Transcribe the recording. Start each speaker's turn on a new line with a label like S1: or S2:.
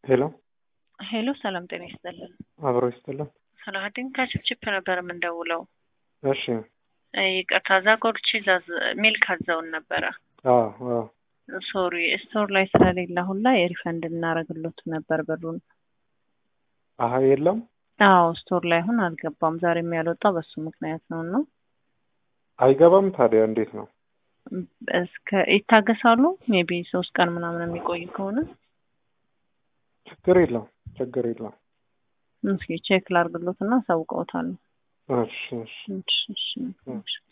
S1: ሄሎ
S2: ሄሎ ሰላም ጤና ይስጥልን።
S1: አብሮ ይስጥልን።
S2: ሰላሀዲን ከችፕችፕ ነበር የምንደውለው።
S1: እሺ
S2: ይቅርታ ዛጎር ቺዝ ሚልክ አዘውን ነበረ።
S1: አዎ አዎ
S2: ሶሪ ስቶር ላይ ስለሌለ አሁን ላይ ሪፈንድ እናደርግሎት ነበር ብሩን።
S1: አሀ የለም
S2: አዎ ስቶር ላይ አሁን አልገባም። ዛሬም ያልወጣው በሱ ምክንያት ነው እና
S1: አይገባም። ታዲያ እንዴት ነው?
S2: እስከ ይታገሳሉ። ሜቢ ሶስት ቀን ምናምን የሚቆይ ከሆነ
S1: ችግር የለም ችግር የለም።
S2: እስኪ ቼክ ላርግሎት እና አሳውቀውታለሁ።
S1: እሺ እሺ
S2: እሺ እሺ እሺ